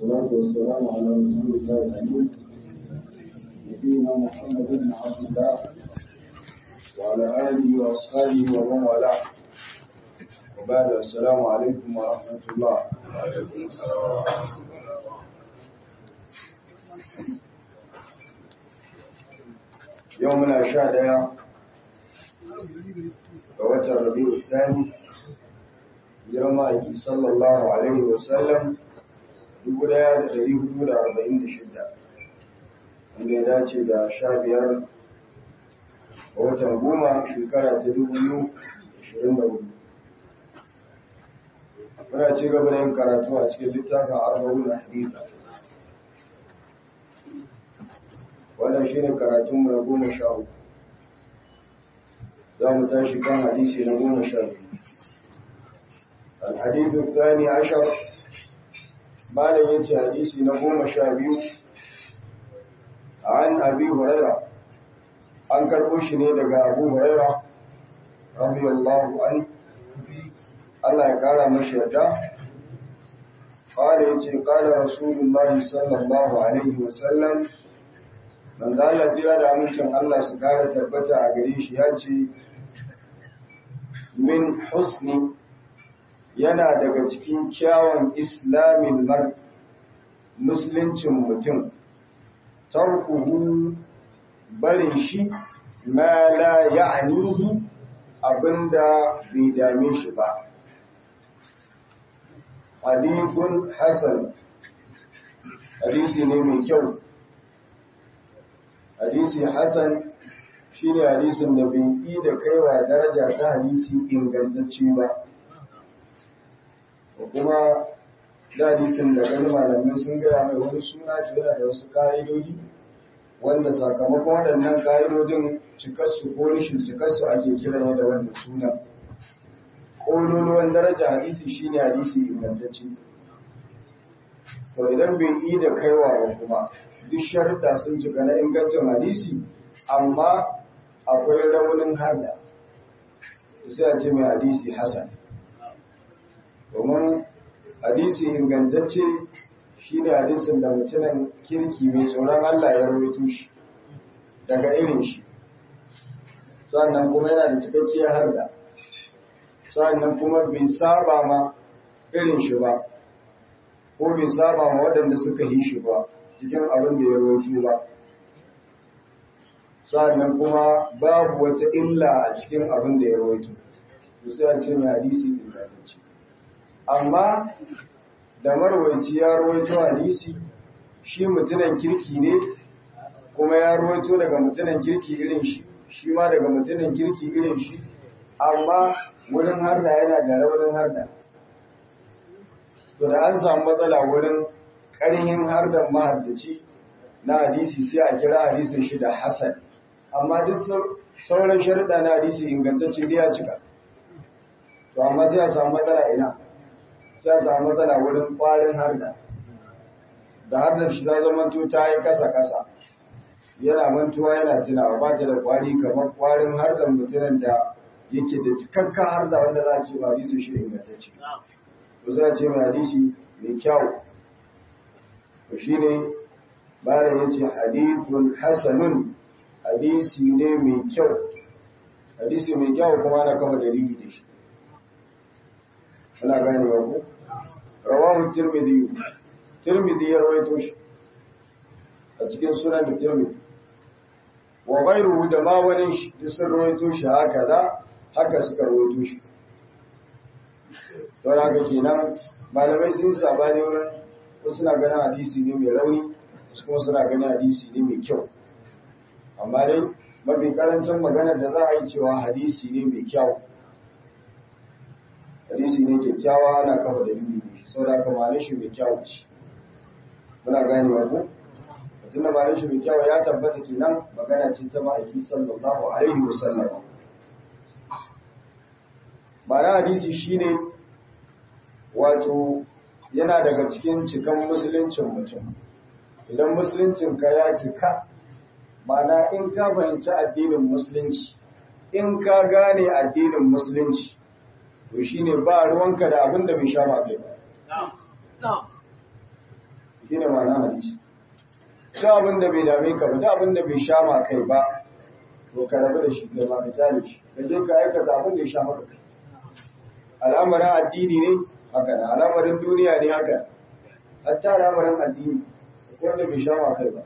والصلاة والسلام على رسول الله الأمين نبينا محمد بن عبد الله وعلى آله وأصحابه ومن والاه وبعد السلام عليكم ورحمة الله يومنا شهد ووتر ربيع الثاني girma aiki sallallahu alaihi wasallam 1446 wanda ya dace da sha biyar a watan goma shekara ta 2024 muna ci gaba da yin karatu a cikin littafin arba'un na hadita wannan shi ne karatunmu na goma sha uku za mu tashi kan hadisi na goma sha biyu الحديث الثاني عشر ما ينتهي حديث نقوم شابيو عن أبي هريرة عن كربوشني لقى أبو هريرة رضي الله عنه الله يقال مشهدا قال يتي قال رسول الله صلى الله عليه وسلم من ذا الذي لا منشن الله سكارة تبتع قريش ياتي من حسن yana daga cikin kyawun islamin mar musuluncin mutum tarkuhu barin shi ma la ya'nihi abinda bai dame shi ba hadithun hasan hadisi ne mai kyau hadisi hasan shine hadisin da bai yi da kaiwa daraja ta hadisi ingantacce ba kuma dadisin da gani malamai sun gaya mai wani suna yana da wasu ka'idodi wanda sakamakon waɗannan ka'idodin cikarsu ko rishin cikarsu ake kiran da wannan suna ƙololuwan daraja hadisi shine hadisi ingantacce to idan bai yi da kaiwa ba kuma duk sharuɗa sun cika na ingancin hadisi amma akwai raunin harda sai a ce mai hadisi hasan domin hadisi ingantacce shi ne hadisin da mutumin kirki mai tsoron Allah ya rawaito shi daga irin shi sannan kuma yana da cikakkiyar harda sannan kuma bai saba ma irin shi ba ko bai saba ma waɗanda suka yi shi ba cikin abin da ya rawaito ba sannan kuma babu wata illa a cikin abin da ya rawaito sai a ce mai hadisi ingantacce amma da marwaici ya rawaito hadisi shi mutunan kirki ne kuma ya rawaito daga mutunan kirki irin shi shi ma daga mutunan kirki irin shi amma wurin harda yana da raunin harda to da an samu matsala wurin ƙarhin hardan mahardaci na hadisi sai a kira hadisin shi da hasan amma duk sauran sharuɗa na hadisi ingantacce ne ya cika to amma sai a samu matsala ina sai a samu matsala wurin kwarin harda da harda shi ta zama ta yi kasa-kasa yana mantuwa yana tunawa ba ta da kwari kamar kwarin hardan mutumin da yake da cikakka harda wanda za a ce ba hadisi shi ingantacce to sai a ce mai hadisi mai kyau to shi ne bayan ya ce hadithun hasanun hadisi ne mai kyau hadisi mai kyau kuma ana kama dalili da shi ana gane wa ku rawahu tirmidhi tirmidhi ya rawaito shi a cikin sunan da tirmidhi wa ghayruhu da ma wani shi sun rawaito shi haka da haka suka rawaito shi don haka kenan malamai sun sabani wurin wasu suna ganin hadisi ne mai rauni wasu kuma suna ganin hadisi ne mai kyau amma dai mafi karancin maganar da za a yi cewa hadisi ne mai kyau hadisi ne kyakkyawa ana kafa dalili ne sau da aka mane shi mai kyawu ce muna ganewa ko mutum da mane shi mai kyawu ya tabbata kenan magana ce ta ma'aiki sallallahu alaihi wasallam ma'ana hadisi shine wato yana daga cikin cikan musuluncin mutum idan musuluncin ka ya cika ma'ana in ka fahimci addinin musulunci in ka gane addinin musulunci to shi ne ba ruwanka da abin da bai sha ma kai ba shine ma'anar hadisi duk abin da bai dame ka ba duk abin da bai sha ma kai ba to ka rabu da shi kai ma ka tare shi ka je ka aikata abin da ya sha maka kai al'amarin addini ne haka da al'amarin duniya ne haka hatta al'amarin addini wanda bai sha ma kai ba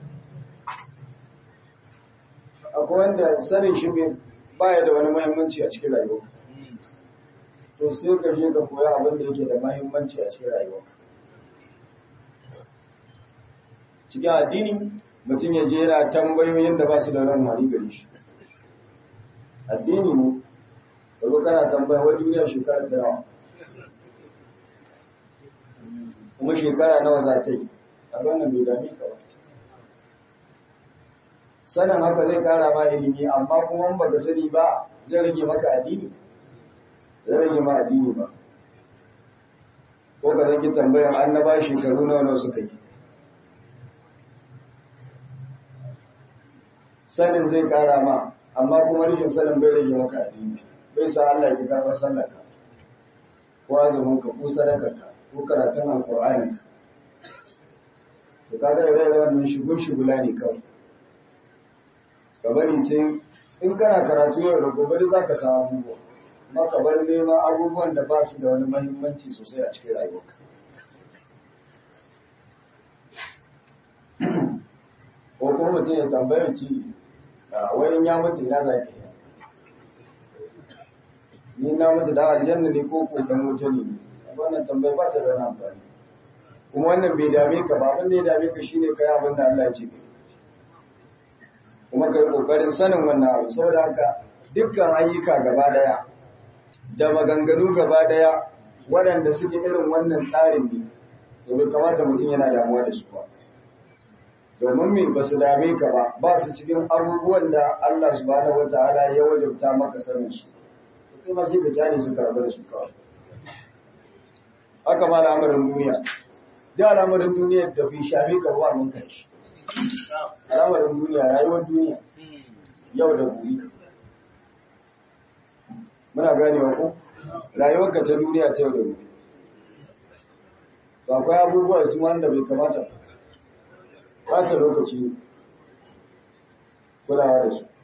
akwai wanda sanin shi baya da wani muhimmanci a cikin rayuwarka to sai ka je ka koya abin da yake da muhimmanci a cikin rayuwarka cikin addini mutum ya je yana tambayoyin da ba su da ran hali gare shi addini ne kazo kana tambaya wani duniya shekara ta nawa kuma shekara nawa za ta yi a wannan bai dame ka ba sanin haka zai kara ma ilimi amma kuma in baka sani ba zai rage maka addini zai rage ma addini ba ko ka zanki tambayar annaba shekaru nawa nawa suka yi sanin zai kara ma amma kuma rikin sanin bai rage maka addini bai sa Allah ya karɓar sallar ka ko azumin ka ko sadakar ka ko karatun alƙur'anin ka to kaga ire wannan shigun shigula ne kawai ka bari sai in kana karatu yau da gobe da zaka samu abubuwa amma ka bar neman abubuwan da ba su da wani muhimmanci sosai a cikin rayuwarka ko kuma mutum ya tambayar ci wayan ya mutu ina za ki ni na mutu da aljanna ne ko ko dan wuta ne wannan tambayar ba ta da wani amfani kuma wannan bai dame ka ba abin da ya dame ka shine kai abin da Allah ya ce kai kuma kai kokarin sanin wannan abu saboda haka dukkan ayyuka gaba daya da maganganu gaba daya waɗanda suke irin wannan tsarin ne to bai kamata mutum yana damuwa da su ba domin me ba su dame ka ba ba su cikin abubuwan da Allah subhanahu wataala ya wajabta maka sanin su kai ma sai ka kyale su karɓa da su kawai haka ma al'amarin duniya da al'amarin duniya da bai shafe ka ba mun kai shi al'amarin duniya rayuwar duniya yau da gobe muna ganewa ko rayuwarka ta duniya ta yau da gobe to akwai abubuwa su wanda bai kamata ba ta lokaci kulawa da su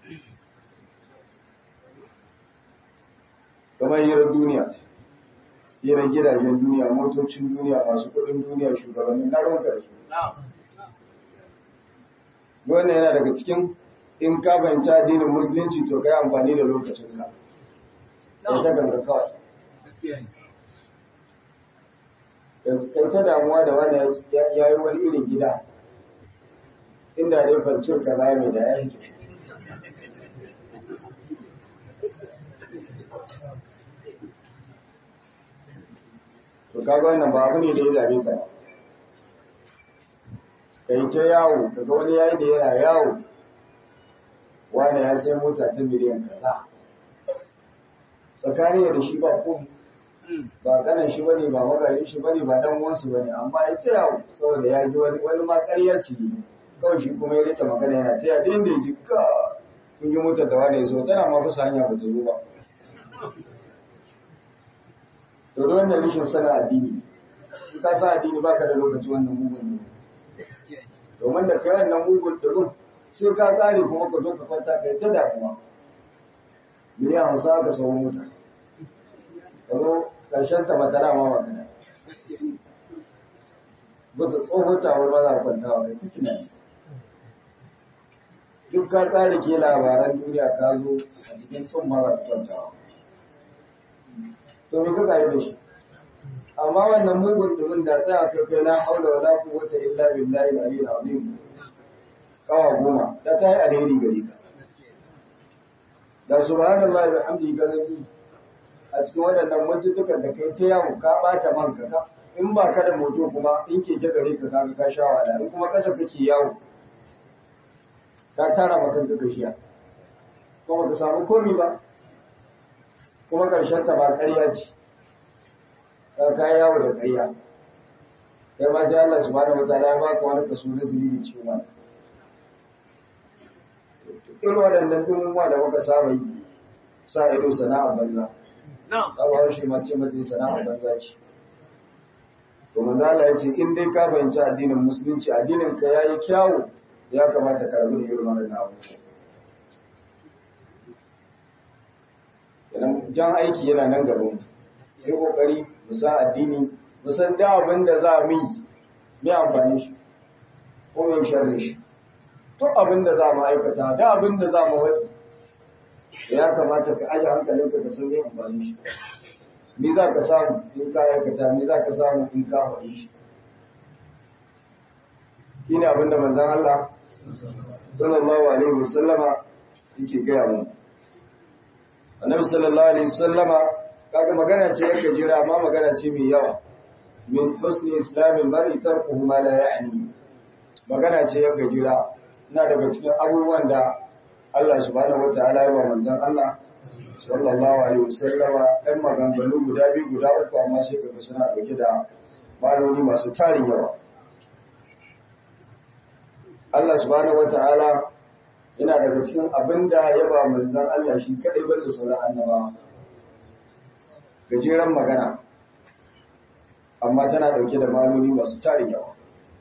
kamar hirar duniya hirar gidajen duniya motocin duniya masu kudin duniya shugabannin na ruwanka da su wannan yana daga cikin in ka fahimci addinin musulunci to kai amfani da lokacinka kai ta ganga kawai kai ta damuwa da wani ya yi wani irin gida inda dai fancin ka za mai da ya yi to kaga wannan ba abu ne da ya zabe ka kai ta yawo kaga wani yayi da yana yawo wani ya sai mota ta miliyan kaza tsakani da shi ba ko ba kanan shi bane ba magarin shi bane ba dan uwansu bane amma ya ta yawo saboda ya ji wani wani ma ƙarya ce kawai shi kuma ya rike magana yana ta yawo din da ya ji ka kun yi motar da wani ya zo tana ma kusa hanya ba ta zo ba to da wannan rishin sana addini in ka sa addini baka da lokaci wannan mugun ne domin da kai wannan mugun durin sai ka kare kuma ka zo ka kwanta kai ta damuwa miliyan hamsin aka sau mota ka zo ƙarshen ta mata dama magana ba su tsohon tawar ba za a kwanta wa kai ta tunani duk ka kare ke labaran duniya ka zo a cikin tsumma za ka kwanta wa to me kuka yi da shi amma wannan mugun dumin da tsaya kai kai la haula wala quwwata illa billahi al-aliyyil azim kawa goma da ta yi alheri gare ka da subhanallahi wa hamdihi ga zaki a cikin waɗannan mutuntukan da kai ta yawo ka bata man ka in ba ka da moto kuma in ke gare ka kaga ka sha wala in kuma kasa kake yawo ka tara maka ka gashiya kuma ka samu komi ba kuma ƙarshen ta ba ƙarya ce ka kai yawo da ƙarya kai ma sai Allah subhanahu wataala ya baka wani kaso na zunubi cikin wani irin waɗannan dumumuwa da muka saba yi sa ido sana'ar banza ba ba shi ma ce mata sana'ar banza ce to manzo Allah ya ce in dai ka fahimci addinin musulunci addinin ka yayi kyawu ya kamata ka rabu da irin wannan abu idan jan aiki yana nan gaban mu yi kokari mu san addini mu san da abin da za mu yi ne amfani shi ko mai sharri shi to abin da za mu aikata da abin da za mu wadi ya kamata ka aje hankalinka ka san me amfani shi ni za ka samu in ka aikata ni za ka samu in ka wadi shi shine abin da manzon Allah sallallahu alaihi wasallama yake gaya mu annabi sallallahu alaihi wasallama kaga magana ce yake jira amma magana ce mai yawa min husni islamil mar'i tarkuhu ma la ya'ni magana ce yake jira ina daga cikin abubuwan da Allah subhanahu wataala ya ba manzon Allah sallallahu alaihi wasallama ɗan maganganu guda biyu guda uku amma sai kaga suna dauke da maloli masu tarin yawa Allah subhanahu wataala yana daga cikin abin da ya ba manzan Allah shi kadai bar da sauran annaba gajeren magana amma tana dauke da maloli masu tarin yawa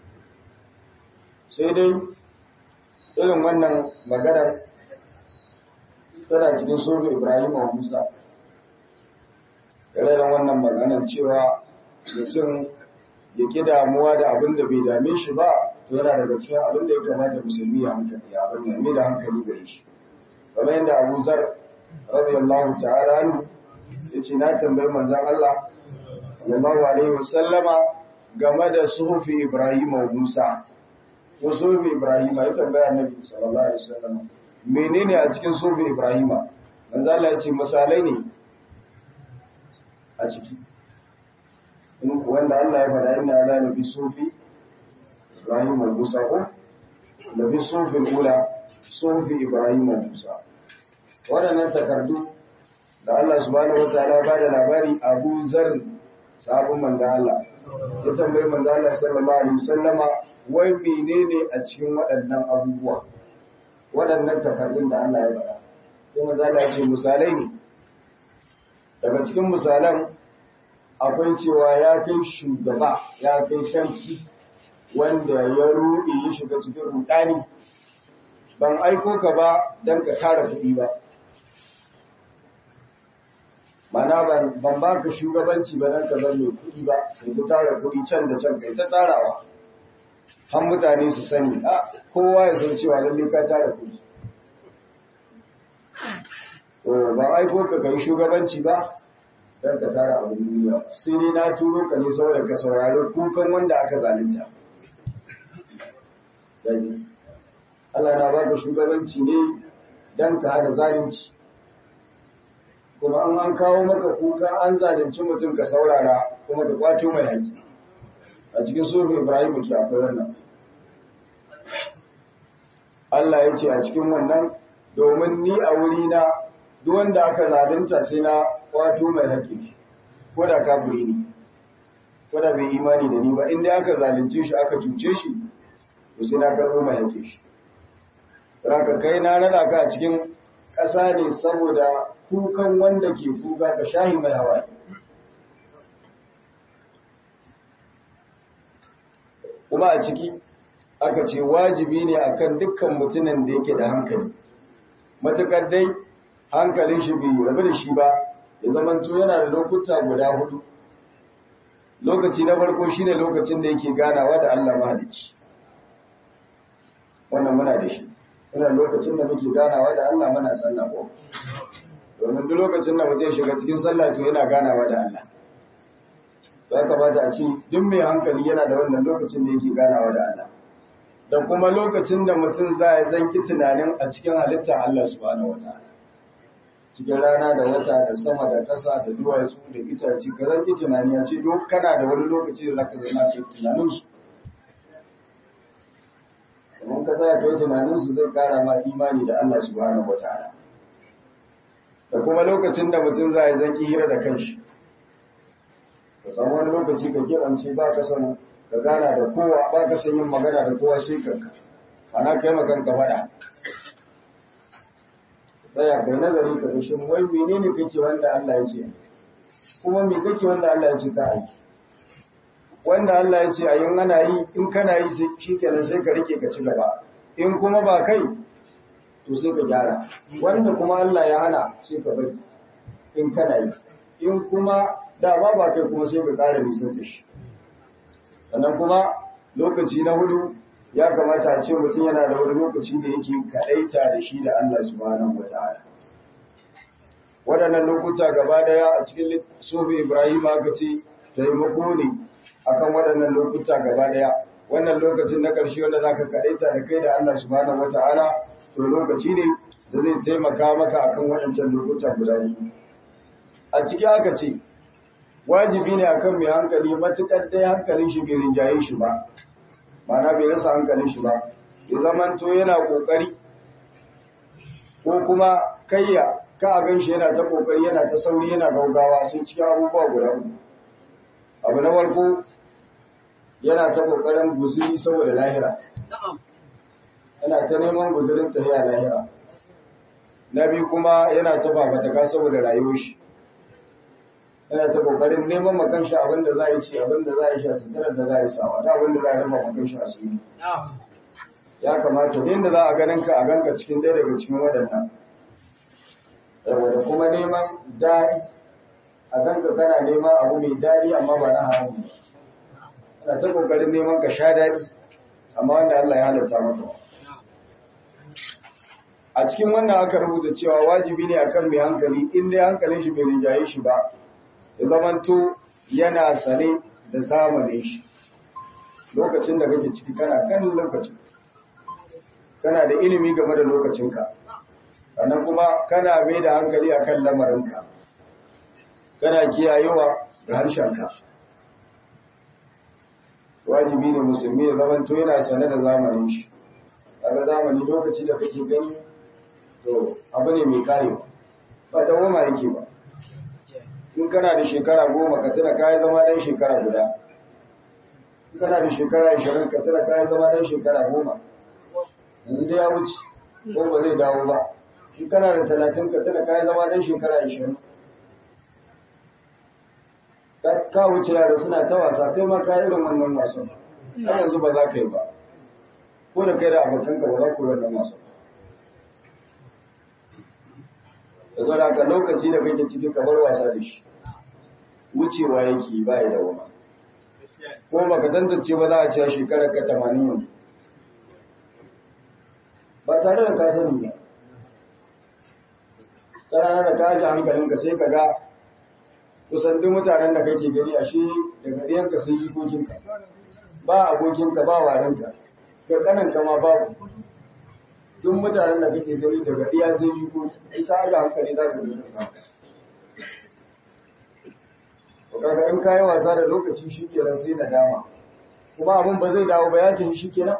sai dai irin wannan magana tana cikin sulhu Ibrahim wa Musa irin wannan maganar cewa mutum ya ki damuwa da abin da bai dame shi ba to yana daga cikin abin da ya kamata musulmi ya hankali ya abin nan da hankali gare shi kamar yadda Abu Zar radiyallahu ta'ala anhu yace na tambayi manzon Allah sallallahu alaihi wasallama game da suhufi Ibrahim wa Musa ko suhufi Ibrahim ya tambaya Annabi sallallahu alaihi wasallama menene a cikin suhufi Ibrahim manzon Allah ya ce misalai ne a ciki wanda Allah ya faɗa inna la nabi sufi Ibrahim al-Musa ko nabi sufi ula sufi Ibrahim al-Musa waɗannan takardu da Allah subhanahu wataala ba da labari Abu Zar sabon manzo Allah ya tambayi manzo Allah sallallahu alaihi wasallama wai menene a cikin waɗannan abubuwa waɗannan takardun da Allah ya faɗa sai manzo Allah ya ce misalai ne daga cikin misalan akwai cewa ya kai shugaba ya kai sarki wanda ya ruɗe ya shiga cikin rudani ban aiko ka ba don ka tara kuɗi ba mana ban ba ka shugabanci ba don ka zan mai kuɗi ba kai ta tara kuɗi can da can kai ta tarawa har mutane su sani a kowa ya san cewa lalle ka tara kuɗi ban aiko ka kai shugabanci ba don ka tara abin duniya sai ne na turo ka ne saboda ka saurari kukan wanda aka zalunta Allah na baka shugabanci ne don ka hada zalunci kuma an an kawo maka kuka an zalunci mutum ka saurara kuma ka kwato mai haƙi a cikin sufi Ibrahim ke akwai wannan Allah ya ce a cikin wannan domin ni a wuri na duk wanda aka zalunta sai na kwato mai haƙi ko da kafiri ne ko da bai imani da ni ba inda aka zalunce shi aka cuce shi to sai na karɓo mai haƙi shi raka kai na nada ka a cikin ƙasa ne saboda kukan wanda ke kuka ka shahi mai hawaye kuma a ciki aka ce wajibi ne akan dukkan mutumin da yake da hankali matukar dai hankalin shi bai rabu da shi ba ya zamanto yana da lokuta guda hudu lokaci na farko shine lokacin da yake ganawa da Allah mahalicci wannan muna da shi ina lokacin da muke ganawa da Allah muna sallah ko domin duk lokacin da mutum shiga cikin sallah to yana ganawa da Allah ya kamata a ce duk mai hankali yana da wannan lokacin da yake ganawa da Allah da kuma lokacin da mutum za ya zanki tunanin a cikin halittar Allah subhanahu wataala cikin rana da wata da sama da ƙasa da duwatsu da itace ka zanki tunani a ce duk kana da wani lokaci da zaka zama kai tunanin su Idan ka tsaya kai tunanin su zai kara ma imani da Allah subhanahu wataala da kuma lokacin da mutum za ya zanki hira da kanshi ka samu wani lokaci ka keɓance ba ka san ka gana da kowa ba ka san yin magana da kowa sai kanka ana kai makanka faɗa tsaya kai nazari ka ga shin wai menene kake wanda Allah ya ce kuma me kake wanda Allah ya ce ka aiki wanda Allah ya ce a yin ana yi in kana yi shi kenan sai ka rike ka ci gaba in kuma ba kai to sai ka gyara wanda kuma Allah ya hana sai ka bari in kana yi in kuma da ba ba kai kuma sai ka ƙara nisan da shi sannan kuma lokaci na hudu ya kamata a ce mutum yana da wani lokaci da yake kaɗaita da shi da Allah subhanahu wa ta'ala waɗannan lokuta gaba daya a cikin sobe Ibrahim aka ce taimako ne akan waɗannan lokuta gaba daya wannan lokacin na ƙarshe wanda zaka kaɗaita da kai da Allah subhanahu wa ta'ala to lokaci ne da zai taimaka maka akan waɗancan lokuta guda biyu a ciki aka ce wajibi ne akan mai hankali matuƙar dai hankalin shi bai rinjaye shi ba ma'ana bai rasa hankalin shi ba ya zamanto yana ƙoƙari ko kuma kayya ka a ganshi yana ta ƙoƙari yana ta sauri yana gaugawa sai cikin abubuwa guda uku abu na farko yana ta ƙoƙarin guzuri saboda lahira yana ta neman guzurin tafiya lahira na biyu kuma yana ta babataka saboda rayuwar shi yana ta kokarin neman makan shi abinda za a yi ci abinda za a yi sha suturar da za a yi sawa da abinda za a rufa makan shi asiri ya kamata ne da za a ganin ka a ganka cikin ɗaya daga cikin waɗannan da kuma neman daɗi a ganka kana neman abu mai daɗi amma ba na haramu ana ta kokarin neman ka sha daɗi amma wanda Allah ya halatta maka a cikin wannan aka rubuta cewa wajibi ne akan mai hankali in dai hankalin shi bai rinjaye shi ba ya zamanto yana sane da zamanin shi lokacin da kake ciki kana kan lokacin kana da ilimi game da lokacinka sannan kuma kana mai da hankali akan lamarinka kana kiyayewa da harshenka wajibi ne musulmi ya zamanto yana sane da zamanin shi daga zamani lokaci da kake gani to abu ne mai karewa ba dawoma yake ba in kana da shekara goma ka tuna kayi zama dan shekara guda in kana da shekara ashirin ka tuna kayi zama dan shekara goma yanzu da ya wuce ko ba zai dawo ba in kana da talatin ka tuna kayi zama dan shekara ashirin ka wuce yara suna ta wasa kai ma ka irin wannan wasan har yanzu ba za ka yi ba ko da kai da abokanka ba za ku yi wannan wasan da zo da lokaci da kake cikin kamar wasa da shi wucewa yake ba ya da wama ko baka tantance ba za a ce shekarar ka 80 yanzu ba tare da ka sani ba ƙarana da ka ji hankalinka sai ka ga kusan duk mutanen da kake gani a shi daga ɗiyanka sai jikokinka ba abokinka ba warenka ga ƙananka ma babu duk mutanen da kake gani daga ɗiya sai jikoki in ka aje hankali za ka gani ka kaga in kayi wasa da lokaci shi kenan sai na dama kuma abin ba zai dawo ba yakin shi kenan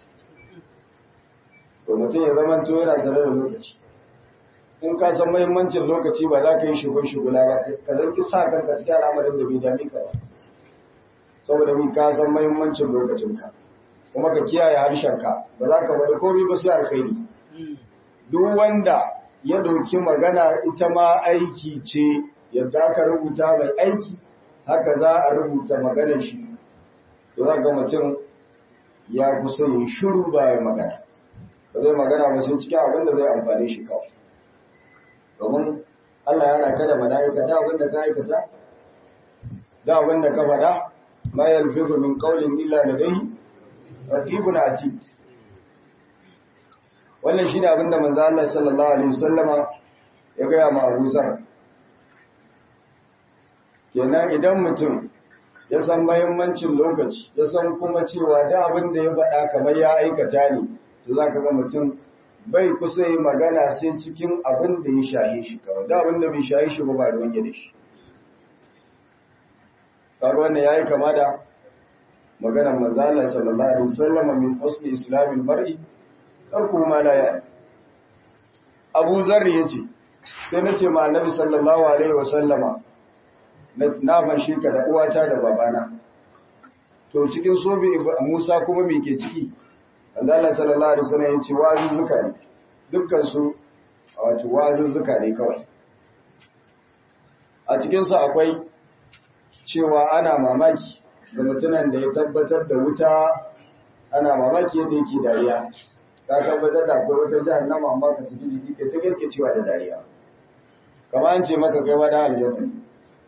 to mutum ya zama to yana sanar da lokaci in ka san muhimmancin lokaci ba za ka yi shigun shugula ba ka zanki sa kanka cikin al'amarin da bai dame ka ba saboda mi ka san muhimmancin lokacinka kuma ka kiyaye harshenka ba za ka bada komai ba sai alkhairi duk wanda ya dauki magana ita ma aiki ce yadda aka rubuta mai aiki haka za a rubuta maganar shi to za ga mutum ya kusa yin shiru ba ya magana ba zai magana ba sai cikin abin da zai amfane shi kawai domin Allah yana kada mala'ika da abin da ka aikata da abin da ka faɗa ma yalfizu min qawlin illa ladayhi raqibun atid wannan shine abin da manzo Allah sallallahu alaihi wasallama ya ga ma Abu Zar kenan idan mutum ya san mahimmancin lokaci ya san kuma cewa da abin da ya faɗa kamar ya aikata ne to za ka ga mutum bai kusa yi magana sai cikin abin da ya shaye shi kawai da abin da bai shaye shi ba ba da wange da shi kaga wannan yayi kama da maganar manzo Allah sallallahu alaihi wasallam min husni islamil mar'i tarku ma la ya Abu Zar yace sai nace ma Annabi sallallahu alaihi wasallama na fanshe ka da uwata da babana to cikin sobe Musa kuma me ke ciki Allah sallallahu alaihi wasallam yace wazuzzuka ne dukkan su wato wazuzzuka ne kawai a cikin su akwai cewa ana mamaki ga mutumin da ya tabbatar da wuta ana mamaki yadda yake dariya ka tabbatar da akwai wata jahannama amma ka saki jiki ka ta kirkicewa da dariya kamar an ce maka kai wani aljanna ne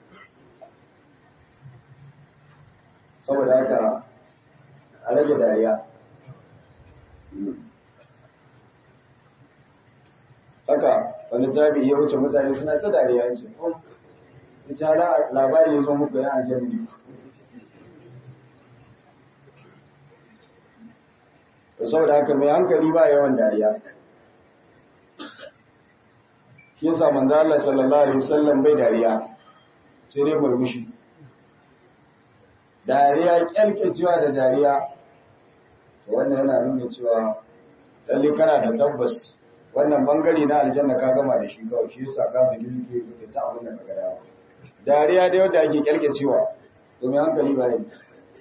saboda haka a rage dariya haka wani tabi ya wuce mutane suna ta dariya ce ya ce hala labari ya zo muku ya aljanna da saboda haka mai hankali ba yawan dariya shi yasa manzo Allah sallallahu alaihi wasallam bai dariya sai dai murmushi dariya kyalkecewa da dariya to wannan yana nuna cewa lalle kana da tabbas wannan bangare na aljanna ka gama da shi kawai shi yasa ka saki duke ta abin da ka ga dawa dariya da yadda ake kyalkecewa domin hankali ba ne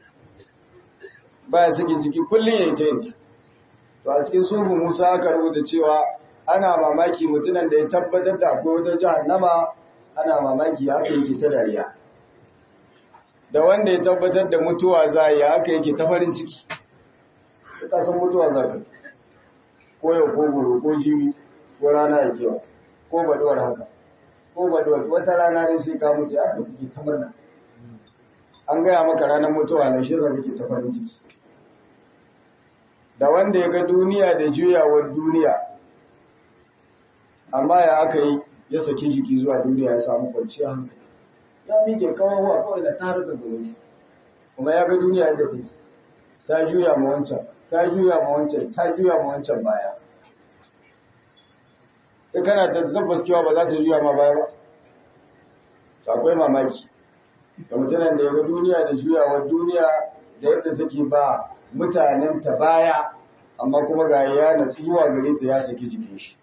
baya sakin jiki kullum yayi ta yin to a cikin sufu Musa aka rubuta cewa ana mamaki mutunan da ya tabbatar da akwai wata jahannama ana mamaki haka yake ta dariya da wanda ya tabbatar da mutuwa za yi haka yake ta farin ciki ka san mutuwa za ka ko yau ko goro ko jibi ko rana ya kewa ko baduwar haka ko baduwar wata rana ne sai ka mutu ya kake ta murna an gaya maka ranar mutuwa na shi za kake ta farin ciki da wanda ya ga duniya da juyawar duniya amma ya aka yi ya saki jiki zuwa duniya ya samu kwanciya hankali ya mike kawawa kawai da tarar da gobe kuma ya ga duniya yadda take ta juya ma wancan ta juya ma wancan ta juya ma wancan baya kai kana da tabbas cewa ba za ta juya ma baya ba akwai mamaki da mutanen da ya ga duniya da juyawar duniya da yadda take ba mutanen ta baya amma kuma ga ya natsu zuwa gare ta ya saki jikin shi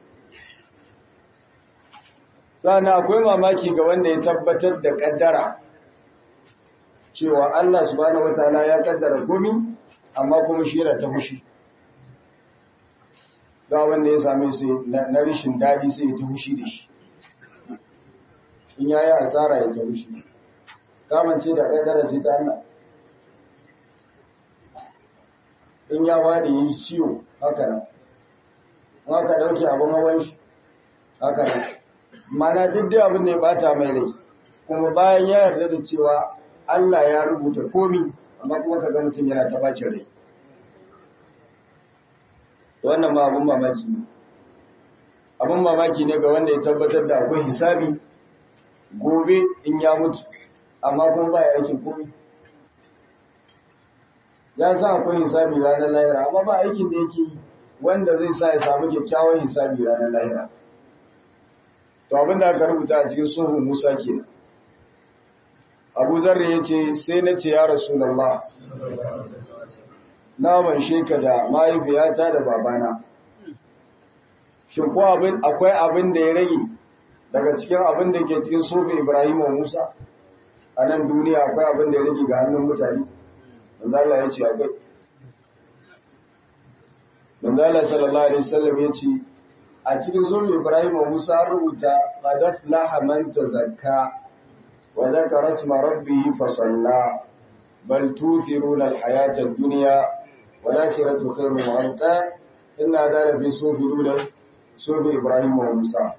sana akwai mamaki ga wanda ya tabbatar da kaddara cewa Allah subhanahu wataala ya kaddara komi amma kuma shi yana ta fushi ga wanda ya same sai na rishin dadi sai ya ta fushi da shi in yayi asara ya ta fushi kamance da kaddara ce ta Allah in ya wani yi ciwo haka nan haka dauke abin hawan shi haka nan mana duk da abin da ya bata mai rai kuma bayan ya yarda da cewa Allah ya rubuta komi amma kuma ka ga mutum yana ta bacin rai wannan ma abin mamaki ne abin mamaki ne ga wanda ya tabbatar da akwai hisabi gobe in ya mutu amma kuma ba ya aikin komi ya sa akwai hisabi ranar lahira amma ba aikin da yake yi wanda zai sa ya samu kyakkyawan hisabi ranar lahira to abinda aka rubuta a cikin suhun Musa kenan Abu Zarri yace sai na ce ya Rasulullah na ban sheka da mahaifiyata da babana shin ko abin akwai abin da ya rage daga cikin abin da ke cikin suhun Ibrahim wa Musa a nan duniya akwai abin da ya rage ga hannun mutane manzo Allah yace akwai manzo Allah sallallahu alaihi wasallam yace a cikin sunan Ibrahim wa Musa rubuta qad aflaha man tazakka wa dhakara isma rabbih fa salla bal tuthiruna al-hayata ad-dunya wa al-akhiratu khayrun wa abqa inna dhala fi sufi lula sufi Ibrahim wa Musa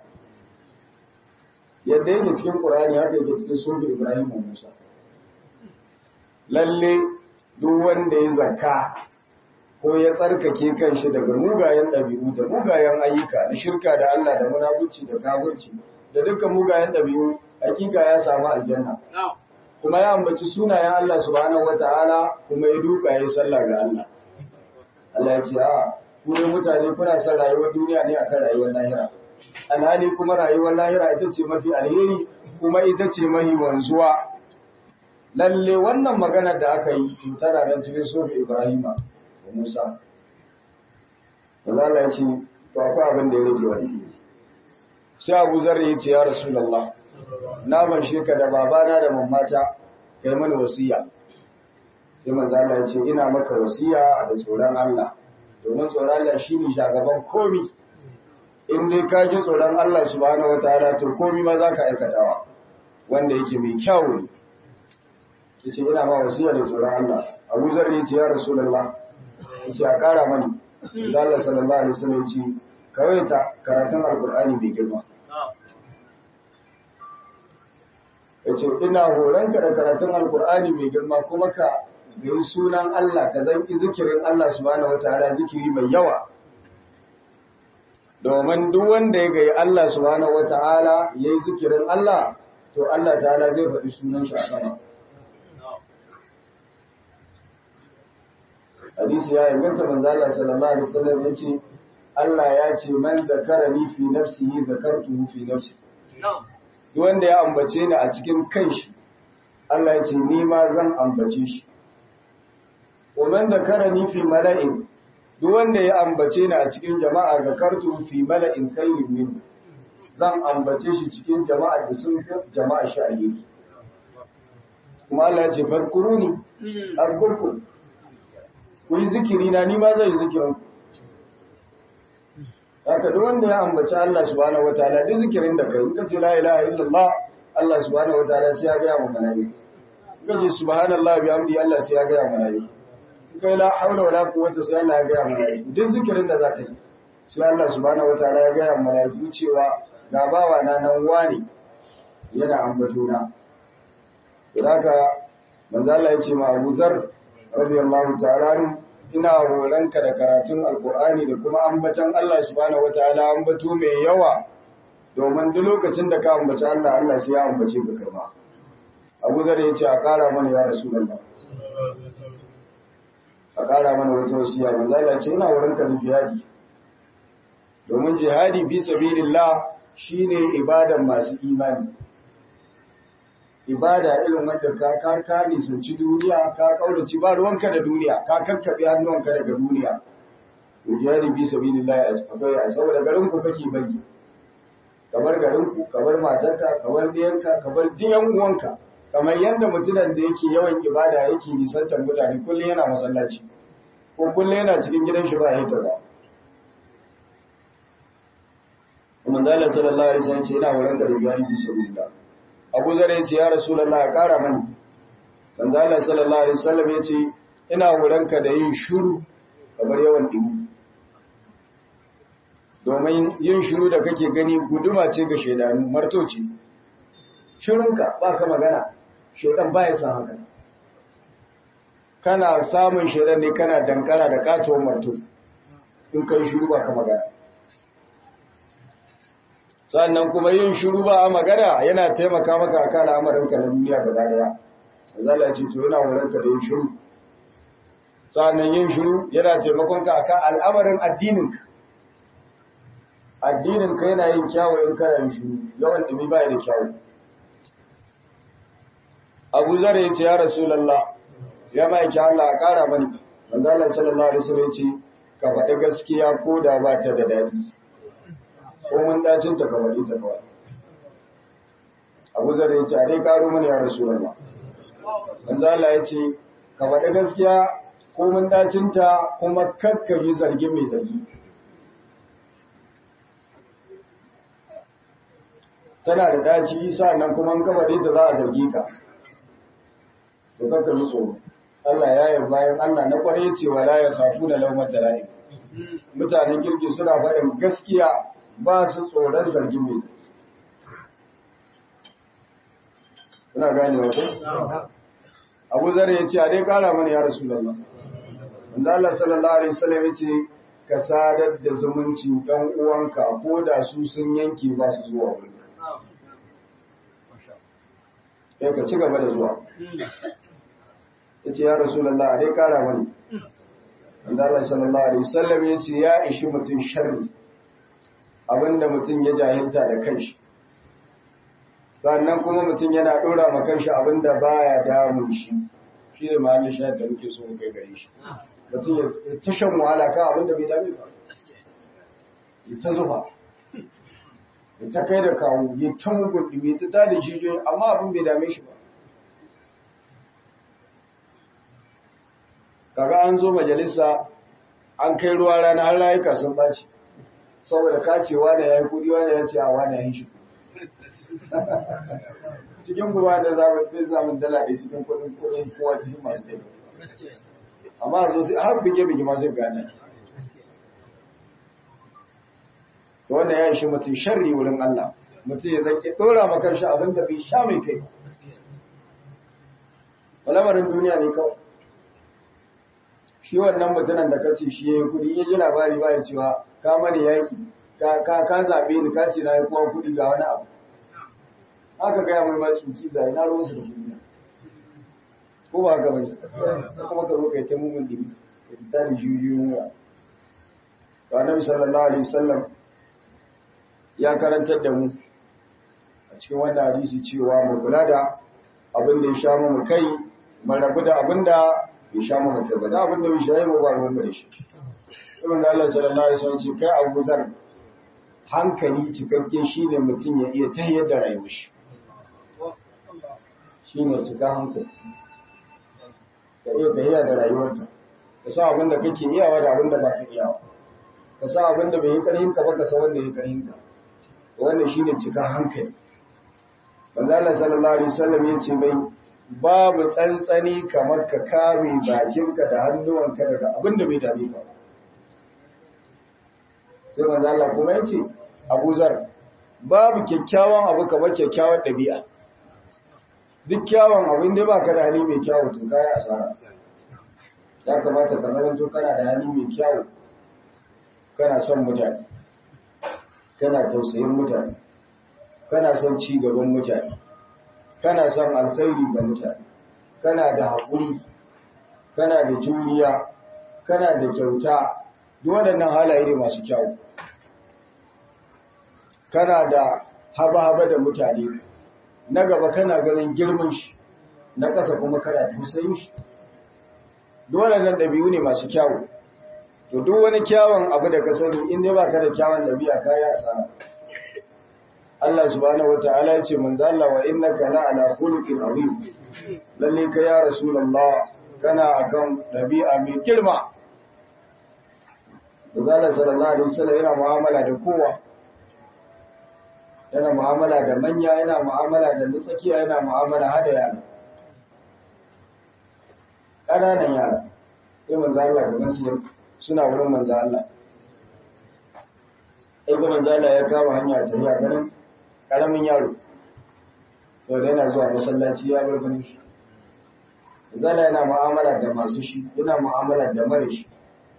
yadda yake cikin Qur'ani haka yake cikin sufi Ibrahim wa Musa lalle duk wanda ya zakka ko ya tsarkake kanshi daga mugayen ɗabi'u da mugayen ayyuka da shirka da Allah da munafici da kafirci da dukkan mugayen ɗabi'u hakika ya samu aljanna kuma ya ambaci sunayen Allah subhanahu wataala kuma ya duka yayin sallah ga Allah Allah ya ce a ku ne mutane kuna son rayuwar duniya ne akan rayuwar lahira alhali kuma rayuwar lahira ita ce mafi alheri kuma ita ce mahi wanzuwa lalle wannan magana da aka yi tana nan cikin sufi Ibrahima da Musa. Maza Allah ya ce, to akwai abin da ya rage wani. Sai Abu Zarri ya ce, ya Rasulallah, na ban sheka da babana da mamata kai mani wasiya. Sai maza Allah ya ce, ina maka wasiya da tsoron Allah, domin tsoron Allah shi ne shagaban komi. In dai ka ji tsoron Allah subhanahu wa ta'ala to komi ma za ka aikatawa, wanda yake mai kyau ne. yace ina ma wasiya da tsoron Allah Abu Zar yace ya Rasulullah yace a kara mani da Allah sallallahu alaihi wasallam yace kawaita karatun alqur'ani mai girma yace ina horonka da karatun alqur'ani mai girma kuma ka gai sunan Allah ka zanki zikirin Allah subhanahu wataala zikiri mai yawa domin duk wanda ya gai Allah subhanahu wataala yayi zikirin Allah to Allah ta'ala zai faɗi sunan shi a sama hadisi ya inganta manzo Allah sallallahu alaihi wasallam yace Allah ya ce man zakarani fi nafsihi zakartuhu fi nafsi duk wanda ya ambace ni a cikin kanshi Allah ya ce ni ma zan ambace shi wa man zakarani fi mala'in duk wanda ya ambace ni a cikin jama'a zakartuhu fi mala'in khairin min zan ambace shi cikin jama'a da sun fi jama'a shi alheri kuma Allah ya ce farkuruni azkurkum ku yi zikiri na ni ma zai zikirin haka duk wanda ya ambaci Allah subhanahu wataala duk zikirin da kai in ka ce la ilaha illallah Allah subhanahu wataala sai ya ga mu malaiku in ka ce subhanallah bi hamdi Allah sai ya ga mu malaiku in kai la haula wala quwwata sai Allah ya ga mu malaiku duk zikirin da zaka yi sai Allah subhanahu wataala ya ga mu malaiku cewa ga bawa na nan wani yana ambato na haka manzo Allah ya ce ma Abu Zar radiyallahu ta'ala ina horonka da karatun alkur'ani da kuma ambatan Allah subhanahu wataala ambato mai yawa domin duk lokacin da ka ambaci Allah Allah sai ya ambace ka karma Abu Zar ya ce a kara mana ya Rasulullah a kara mana wata wasiya manzo Allah ce ina horonka da jihadi domin jihadi fi sabilillah shine ibadan masu imani ibada irin wanda ka ka ka nisanci duniya ka kaurace ba ruwanka da duniya ka kakkabe hannuwanka daga duniya to jihadi bi sabilillah akwai a saboda garin ku kake bari kamar garin ku kamar matarka kamar diyanka kamar diyan uwanka kamar yanda mutumin da yake yawan ibada yake nisantar mutane kullum yana masallaci ko kullum yana cikin gidan shi ba ya hita ba kuma Allah sallallahu alaihi wasallam ce ina wurin da jihadi bi sabilillah abu zare ya ce ya rasulallah ya kara mani wanda Allah sallallahu alaihi wasallam ya ce ina wurinka da yin shuru kamar yawan dubu domin yin shuru da kake gani guduma ce ga shaidanu marto ce shirunka ba ka magana shaidan ba ya san haka kana samun shaidan ne kana dankara da katuwar marto in kai shuru ba ka magana sannan kuma yin shiru ba a magana yana taimaka maka akan al'amarinka na duniya gaba daya zala ce to yana wurinka da yin shiru sannan yin shiru yana taimakon ka akan al'amarin addininka addininka yana yin kyawu in kana yin shiru yawan dumi ba da kyawu Abu Zar ya ce ya Rasulullah ya mai ki Allah a kara mani manzo Allah sallallahu alaihi wasallam ya ce ka faɗi gaskiya ko da ba ta da dadi ko mun dacin ta kamar ita kawai Abu Zar ya ce a dai karo mana ya Rasulullah manzo Allah ya ce ka faɗi gaskiya ko mun dacin ta kuma kakkabi zargi mai zargi tana da daci nan kuma an kaba ta za a zargi ka to kakka ji tsoro Allah ya yi bayan Allah na kware cewa la ya khafu da lawmata la'im mutanen kirki suna faɗin gaskiya ba su tsoron zargin mai Kuna gane wata? Abu Zar ya ce, a dai kara mana ya rasu lalla. Wanda Allah sallallahu Alaihi wasallam ya ce, ka sadar da zumuncin ‘yan uwanka ko da su sun yanke ba su zuwa wurinka. Ya ka ci gaba da zuwa. Ya ce, ya rasu lalla, a dai kara mana. Wanda Allah sallallahu Alaihi wasallam ya ce, ya ishi mutum sharri. abinda mutum ya jahilta da kanshi sannan kuma mutum yana dora ma kanshi abinda baya damun shi shi ne mahallin shayar da muke so kai gare shi mutum ya ta shan wahala kan abinda bai dame ba ya ta zufa ya ta kai da kawo ya ta mugun ɗumi ta tada jijiyoyi amma abin bai dame shi ba kaga an zo majalisa an kai ruwa rana har layuka sun ɓaci saboda kacewa da ya yi kudi wanda ya ce a wani ya yi shi cikin kuma da zaɓin bai zamun dala ɗaya cikin kuɗin kuɗin kowa cikin masu ɗaya amma zo sai har bige bige ma zai gane wannan ya shi mutum sharri wurin Allah mutum ya zake ɗora makar shi abin da bai sha mai kai lamarin duniya ne kawai shi wannan mutumin da kace shi yayi kudi ya ji labari ba ya cewa ka mani yaki ka ka ka zabe ni ka ce na yi kowa kudi ga wani abu haka ga mai mai tsuki zai na ruwan su da duniya ko ba haka bane kuma ka zo kai ta mugun dibi ta da jujuyu ya to annabi sallallahu alaihi wasallam ya karantar da mu a cikin wannan hadisi cewa mu kula da abin da ya sha mu kai mu rabu da abin da bai sha mu kai ba da abin da bai sha mu ba ruwan da shi ibn Allah sallallahu alaihi wasallam ce kai Abu Zar hankali cikakke shine mutum ya iya tayyar da rayuwar shi shine cika hankali ka iya tayyar da rayuwarka ka san abin da kake iyawa da abin da baka iyawa ka san abin da bai yi karhin ka ba ka san wanda ya karhin ka wannan shine cika hankali manzo Allah sallallahu alaihi wasallam yace mai babu tsantsani kamar ka kame bakinka da hannuwanka daga abin da bai dame ka sai manzo Allah kuma yace Abu Zar babu kyakkyawan abu kamar kyakkyawan dabi'a duk kyawun abin da baka da hali mai kyawu to kai asara ya kamata ka zama to kana da hali mai kyawu kana son mutane kana tausayin mutane kana son ci gaban mutane kana son alkhairi ga mutane kana da haƙuri kana da juriya kana da kyauta duk waɗannan halaye ne masu kyau kana da haba-haba da mutane na gaba kana ganin girman shi na ƙasa kuma kana tausayin shi duk waɗannan ɗabi'u ne masu kyau to duk wani kyawun abu da ka sani in dai baka da kyawun ɗabi'a ka yi asara Allah subhanahu wataala ya ce manzo Allah wa innaka la ala khuluqin azim lalle ka ya rasulullah kana akan dabi'a mai girma Allah sallallahu alaihi wasallam yana mu'amala da kowa yana mu'amala da manya yana mu'amala da nutsakiya yana mu'amala hada yara ƙananan yara sai manzo Allah ga masu suna wurin manzo Allah sai manzo Allah ya kama hanya ta yi ganin ƙaramin yaro wadda yana zuwa masallaci ya bar ganin shi zala yana mu'amala da masu shi yana mu'amala da mara shi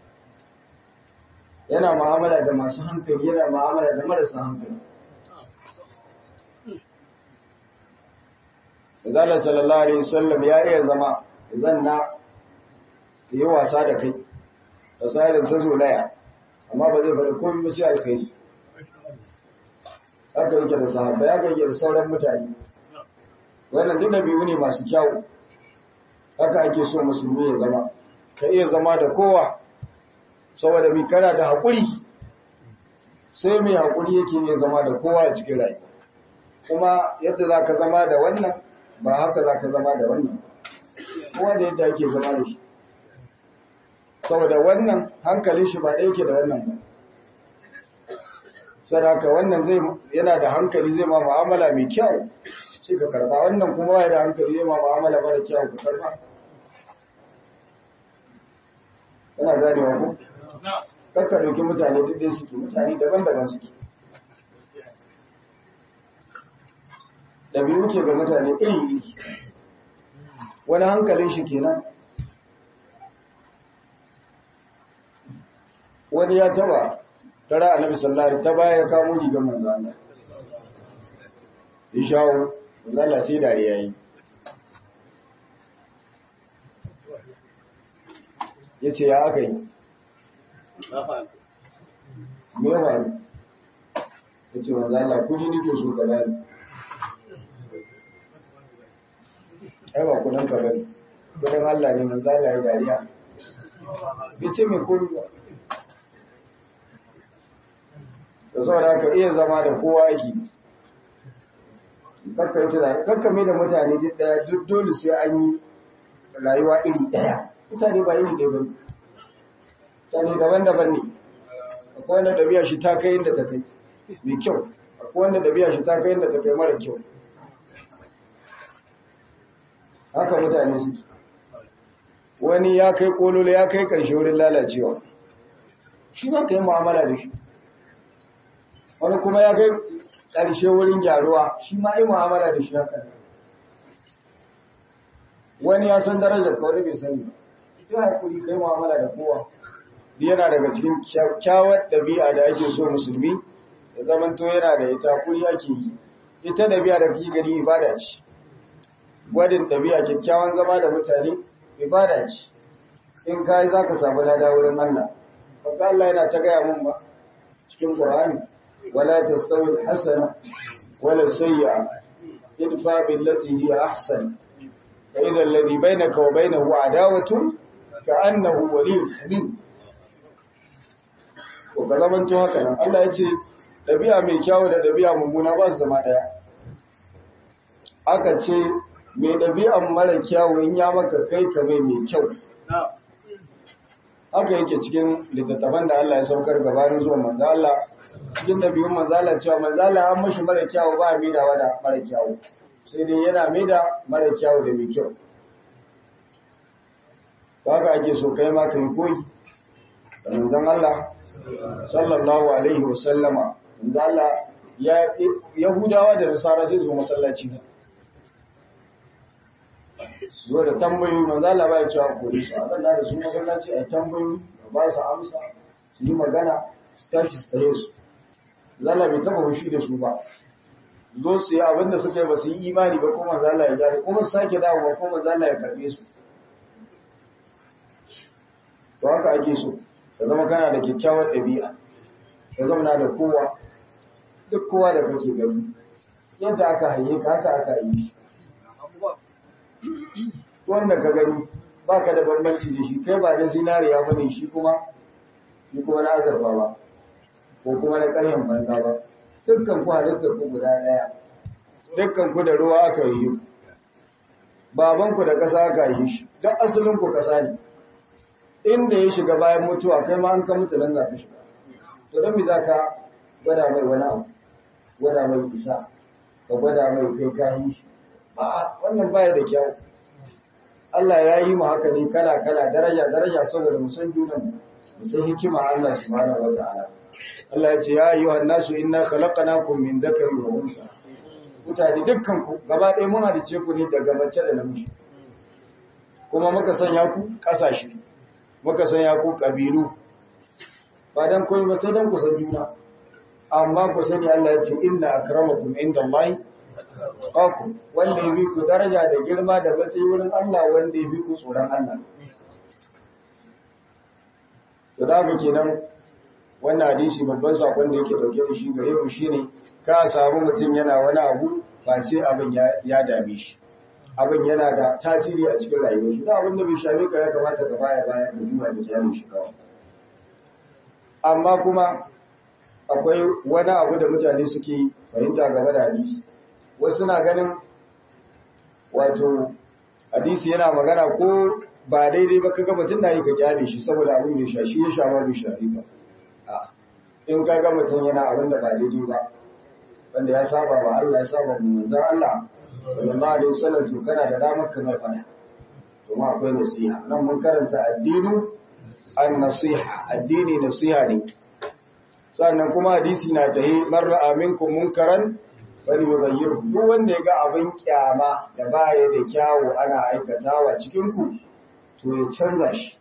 yana mu'amala da masu hankali yana mu'amala da marasa hankali zala sallallahu alaihi wasallam ya iya zama zanna yi wasa da kai da sa'ilin ta zolaya amma ba zai faɗi komai ba sai alkhairi haka yake da sahabba ya yake da sauran mutane wannan duk biyu ne masu kyau haka ake so musulmi ya zama ka iya zama da kowa saboda mai kana da haƙuri sai mai haƙuri yake ne zama da kowa a cikin rai kuma yadda za ka zama da wannan ba haka za ka zama da wannan kowa da yadda ake zama da shi saboda wannan hankalin shi ba ɗaya ke da wannan ba sadaka wannan zai yana da hankali zai ma mu'amala mai kyau sai ka karba wannan kuma yana da hankali zai ma mu'amala mara kyau ka karba kana ganewa ko kakka doki mutane duk dai suke mutane daban-daban suke ɗabi'u ke ga mutane iri-iri wani hankalin shi kenan wani ya taba tara annabi sallallahu alaihi ta baya ya kamo rigar manzo Allah ya shawo manzo Allah sai dare yayi yace ya aka yi me ya faru yace manzo Allah kudi nake so ka bani ai ba kudin ka bane kudin Allah ne manzo Allah ya dariya yace me kudi ba da saboda ka iya zama da kowa ake kakka mai da mutane duk daya duk dole sai an yi rayuwa iri daya mutane ba iri ɗaya ba mutane daban-daban ne akwai wanda ɗabi'a shi ta kai inda ta kai mai kyau akwai wanda ɗabi'a shi ta kai inda ta kai mara kyau haka mutane su wani ya kai kololo ya kai karshe wurin lalacewa shi ma ka yi mu'amala da shi wani kuma ya kai karshe wurin gyaruwa shi ma yi mu'amala da shi haka wani ya san darajar ka wani bai sani ba ya haƙuri kai mu'amala da kowa yana daga cikin kyakkyawar ɗabi'a da ake so musulmi da zamanto yana da ita kuri ake yi ita ɗabi'a da kake gani ibada ce gwadin ɗabi'a kyakkyawan zama da mutane ibada ce in ka yi za ka samu lada wurin Allah baka Allah yana ta gaya mun ba cikin Qur'ani wala tastawi hasana wala sayyi'a idfa billati hiya ahsan fa idha alladhi bainaka wa bainahu adawatun ka'annahu waliyyun hamim ko ka zamanto haka nan Allah ya ce ɗabi'a mai kyawu da ɗabi'a mummuna ba su zama ɗaya aka ce mai ɗabi'an mara kyawu in ya maka kai ka mai mai kyau haka yake cikin littattafan da Allah ya saukar gabanin zuwa manzo Allah cikin ɗabi'un manzo Allah cewa manzo Allah an mashi mara kyawu ba mai da wada mara kyawu sai dai yana mai da mara kyawu da mai kyau haka ake so kai ma kai koyi da manzon Allah sallallahu alaihi wasallama inda Allah ya Yahudawa da Nasara sai zo masallaci ne zo da tambayoyi manzo Allah ba ya cewa kore su akan da su masallaci a tambayoyi ba su amsa su yi magana su tashi su tsaye su zalla bai taba fushi da su ba zo su yi abinda suka yi ba su yi imani ba kuma manzo Allah ya gyara kuma su sake dawo ba kuma manzo Allah ya karbe su to haka ake so ka zama kana da kyakkyawar ɗabi'a ka zama da kowa duk kowa da kake gani yadda aka haye ka haka aka yi wanda ka gani ba ka da bambanci da shi kai ba na zinariya ba ne shi kuma shi kuma na azurfa ba ko kuma na ƙaryan banza ba dukkan ku halittar ku guda ɗaya dukkan ku da ruwa aka yi babanku da ƙasa aka yi shi duk asalin ku ƙasa ne inda ya shiga bayan mutuwa kai ma an ka mutu nan za ka shiga to don me za ka gwada mai wani abu gwada mai isa ka gwada mai kai kayi shi ba wannan baya da kyau Allah ya yi mu haka ne kala kala daraja daraja saboda mu san junan mu san hikima Allah subhanahu wataala Allah ya ce ya ayyuhan nasu inna khalaqnakum min dhakarin wa unsa mutane dukkan ku gaba ɗaya mun halice ku ne daga mace da namiji kuma muka sanya ku ƙasashe muka sanya ku ƙabilu ba dan koyi ba sai dan ku san juna amma ku sani Allah ya ce inna akramakum indallahi taqakum wanda yabi ku daraja da girma da matsayi wurin Allah wanda yabi ku tsoron Allah to da haka kenan wannan hadisi babban sakon da yake dauke da shi gare mu shine ka samu mutum yana wani abu ba ce abin ya dame shi abin yana da tasiri a cikin rayuwar shi da abin da bai shafe ka ya kamata ka baya baya ka duba da jami shi kawai amma kuma akwai wani abu da mutane suke fahimta game da hadisi wasu na ganin wato hadisi yana magana ko ba daidai ba kaga mutum na yi ka kyale shi saboda abin ya sha shi ya sha ma bai shafe ka in kaga mutum yana abin da ba daidai ba wanda ya saba ba Allah ya saba mu manzon Allah sallallahu alaihi wasallam to kana da damar ka mai fada kuma akwai nasiha nan mun karanta addinu an-nasiha addini nasiha ne sannan kuma hadisi na tahi man ra'a minkum munkaran bal yughayyir duk wanda ya ga abin kyama da baya da kyawu ana aikatawa cikin ku to ya canza shi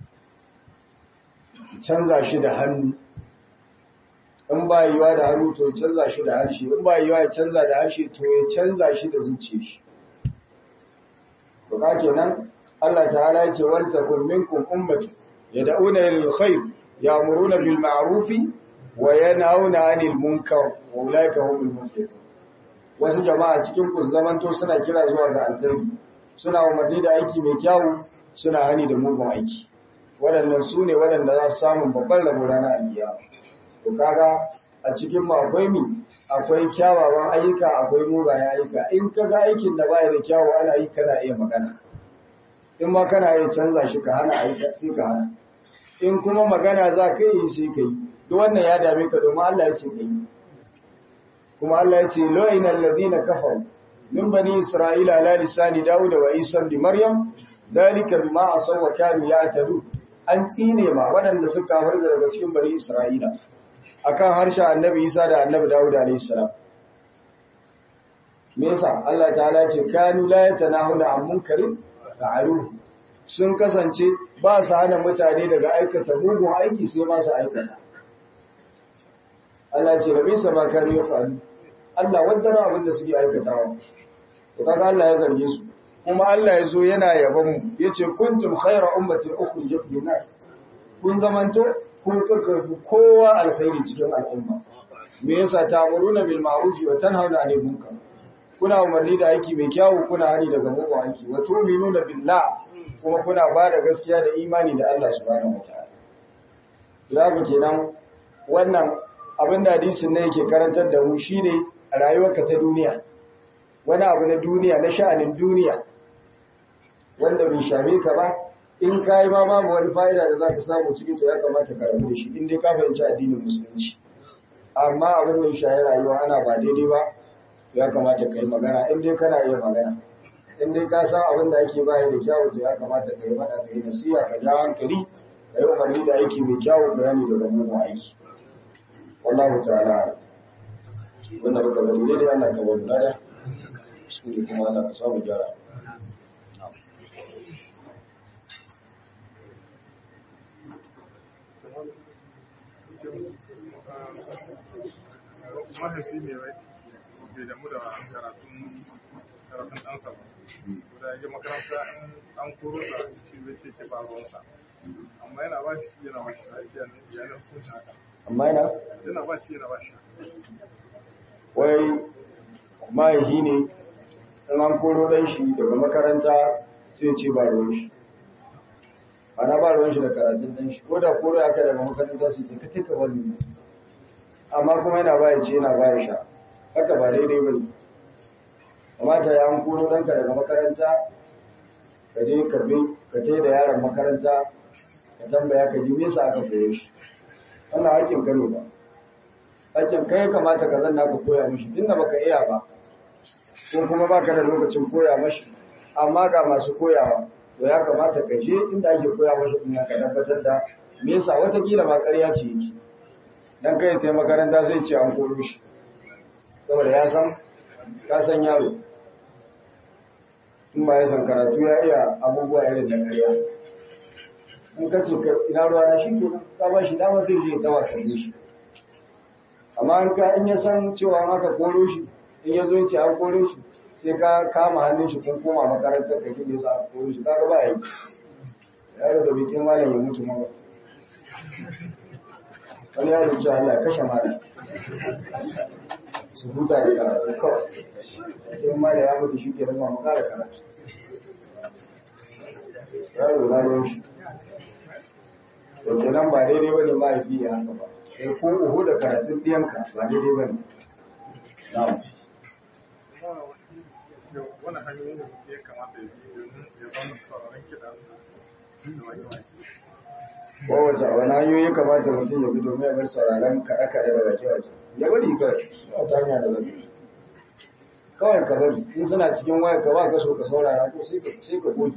canza shi da hannu in ba yiwa da hannu to ya canza shi da harshe in ba yiwa ya canza da harshe to ya canza shi da zuciya shi to ka kenan Allah ta'ala ya ce wal takum minkum ummatu yad'una lil khair ya'muruna bil ma'ruf wa yanhauna 'anil munkar wa ulaika humul muflihun wasu jama'a cikin ku zamanto suna kira zuwa ga alkhairi suna umarni da aiki mai kyau suna hani da mugun aiki waɗannan su ne waɗanda za su samu babban rabo ranar alkiyama to kaga a cikin mu akwai mi akwai kyawawan ayyuka akwai mugayen ayyuka in kaga aikin da baya da kyawu ana yi kana iya magana in ma kana iya canza shi ka hana ayyuka sai ka hana in kuma magana za ka yi sai ka yi duk wannan ya dame ka domin Allah ya ce ka yi kuma Allah ya ce lo'ina alladhina kafaru min bani isra'ila ala lisani dawud wa isa ibn maryam dalika bima asaw wa kanu ya'tadu an tsine ma waɗanda suka farga daga cikin bani isra'ila akan harshen annabi isa da annabi dawud alayhi salam me yasa Allah ta'ala ce kanu la yatanahuna an munkarin fa'aluhu sun kasance ba su hana mutane daga aikata mugun aiki sai ma su aikata Allah ce rabi sama kanu ya faru Allah waddara abin da suke aikatawa to kaga Allah ya zarge su kuma Allah ya zo yana yaban mu yace kuntum khayra ummatin ukhrijat lin-nas kun zamanto kun kaka kowa alkhairi cikin al'umma me yasa ta'muruna bil ma'ruf wa tanhauna 'anil munkar kuna umarni da aiki mai kyawu kuna hani daga mugun aiki wa tu'minuna billah kuma kuna ba da gaskiya da imani da Allah subhanahu wataala Zaka kenan wannan abin da hadisin ne yake karantar da mu shine a rayuwarka ta duniya wani abu na duniya na sha'anin duniya wanda bai shame ka ba in kai ma babu wani fa'ida da zaka samu cikin to ya kamata ka rabu da shi in dai ka fahimci addinin musulunci amma abin da ya shahi rayuwa ana ba daidai ba ya kamata ka yi magana in dai kana iya magana in dai ka san abin da ake bayar da kyawu to ya kamata ka yi faɗa ka yi nasiha ka ja hankali ka yi umarni da aiki mai kyawu ka yani daga mugun aiki wallahu ta'ala wanda baka bari ne da Allah ka bari nada su ne kuma Allah ka samu gyara mahaifi ne wai bai damu da karatun karatun ɗansa ba da ya je makaranta an koro sa shi zai ce ce ba ruwansa amma yana ba shi yana ba shi lafiya ne yana hukunta haka amma yana yana ba shi yana ba shi wai mahaifi ne in an koro ɗan shi daga makaranta sai ce ba ruwan shi ana ba ruwan shi da karatun ɗan shi ko da koro ya kai daga makaranta su ta katika wani amma kuma yana baya ce yana baya sha haka ba daidai ba ne kamata ya an koro ɗanka daga makaranta ka je ka bi ka tai da yaron makaranta ka tambaya ka ji me yasa aka koyo shi wannan hakkin ka ne ba hakkin kai kamata ka zanna ka koya mishi tunda baka iya ba ko kuma baka da lokacin koya mashi amma ga masu koyawa to ya kamata ka je inda ake koya mashi din ka tabbatar da me yasa watakila ba ƙarya ce yake dan kai ta makaranta sai ce an koyo shi saboda ya san ka san yaro in ba ya san karatu ya iya abubuwa irin da ƙarya in ka ce ina ruwa na shi ke ka ba shi dama sai je ta wasanni shi amma an ka in ya san cewa an aka koro shi in ya zo ce an koro shi sai ka kama hannun shi kun koma makarantar ka kin yasa aka koro shi kaga ba yi yaro da bikin malam ya mutu ma wani yaro ce Allah ya kashe malam su huta da karatu kawai sai malam ya mutu shi ke rama mu kara karatu yaro na ruwan shi to kenan ba daidai bane mahaifi ya haka ba sai ko uhu da karatun ɗiyanka ba daidai bane na'am wani hanyoyin da ya kamata ya yi domin ya zama sauraron kiɗa da wake-wake kowace wani hanyoyi kamata mutum ya bi domin ya bar sauraron kaɗe-kaɗe da wake-wake ya bari kawai ba ta hanya da bari kawai ka bari in suna cikin waya ka ba ka so ka saurara ko sai ka goge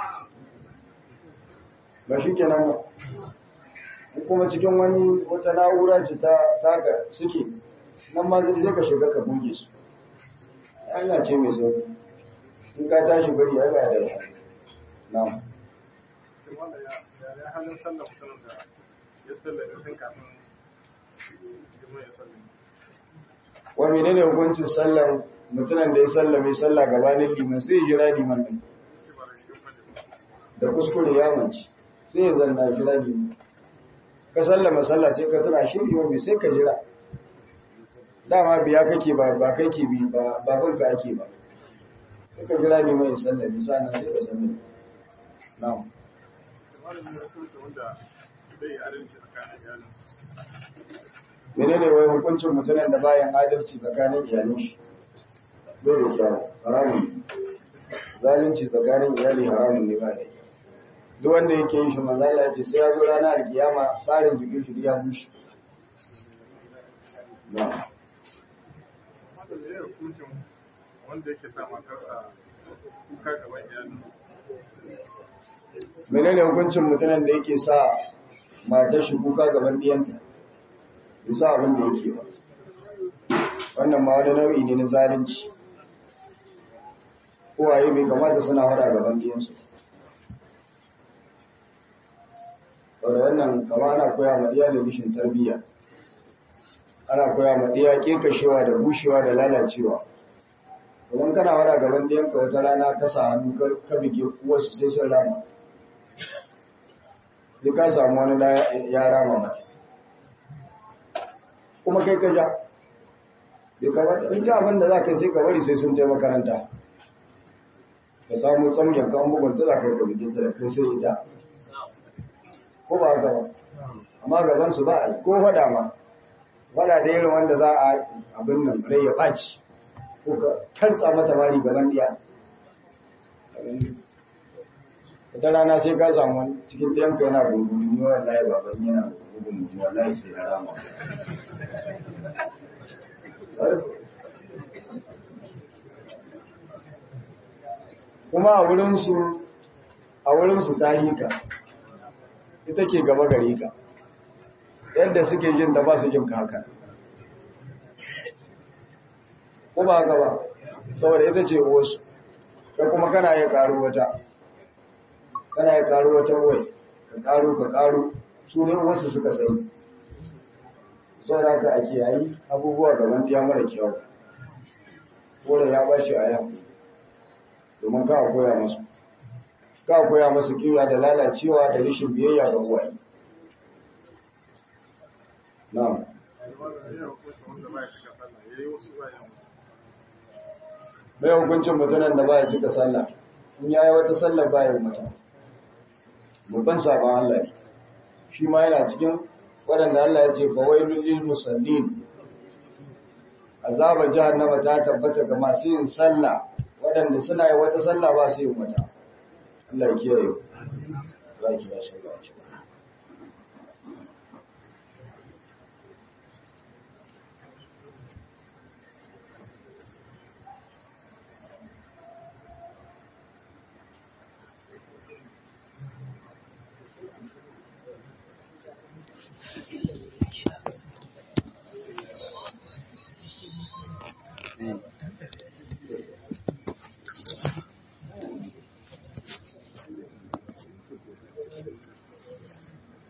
ba shi kenan ba in kuma cikin wani wata na'ura ce ta taka suke nan ma zai ka shiga ka goge su hanya ce mai sauki in ka tashi bari ya ga da ya na'am wanda ya halin sallah mutumin da ya sallah da tun kafin jima ya sallah wa menene hukuncin sallan mutumin da ya sallame sallah gabanin liman sai ya jira liman din da kuskure ya manci sai ya zanna jira liman ka sallama sallah sai ka tana shiri wani sai ka jira dama biya kake ba ba kake bi ba ba banka ake ba sai ka jira liman ya sallame sannan sai ka sallame na'am malamin hukunta wanda zai yi adalci tsakanin iyalin menene wai hukuncin mutumin da bayan adalci tsakanin iyalin shi bai da kyau haramun zalunci tsakanin iyali haramun ne ba da kyau duk wanda yake yin shi manzo Allah ce sai ya zo ranar alkiyama tsarin jikin shi ya bushe na'am haka da ya hukuncin wanda yake sa matarsa kuka gaban iyali menene hukuncin mutumin da yake sa matar shi kuka gaban diyanta bisa abin da yake ba wannan ma wani nau'i ne na zalunci kowaye bai kamata suna hada gaban diyansu wadda wannan kama ana koya ma diya da bishin tarbiyya ana koya ma diya kekashewa da bushewa da lalacewa idan kana hada gaban diyanka wata rana ka sa hannu ka bige wasu sai sun rama sai ka samu wani da ya rama mata kuma kai ka ja bai kamata in ji abin da za ka sai ka bari sai sun je makaranta ka samu tsamiyar kan bugun ta za ka yi kwamitin da kai sai ita ko ba haka ba amma gaban su ba a yi ko faɗa ma faɗa da irin wanda za a abin nan rai ya ɓaci ko ka tartsa mata mari gaban diya wata rana sai ka samu wani cikin ɗiyanka yana gungumi ni wallahi baban yana gungumi wallahi sai na rama kuma a wurinsu a wurinsu ta hika ita ke gaba gari ka yadda suke jin da ba su jin haka ko ba haka ba saboda ita ce wasu ka kuma kana ya karu wata kana ya karu wata wai ka karu ka karu su ne wasu suka sani saboda haka a kiyayi abubuwa gaban ya mara kyau wadda ya bashi a yau domin ka koya masu ka koya masu kiwa da lalacewa da rashin biyayya ga uwaye na'am mai hukuncin mutunan da baya cika sallah in yayi wata sallah baya mata babban sabon Allah ne shi ma yana cikin waɗanda Allah ya ce fawailul lil musallin azabar jahannama ta tabbata ga masu yin sallah waɗanda suna yi wata sallah ba su yin wata Allah ya kiyaye za ki ba shi ba Mm.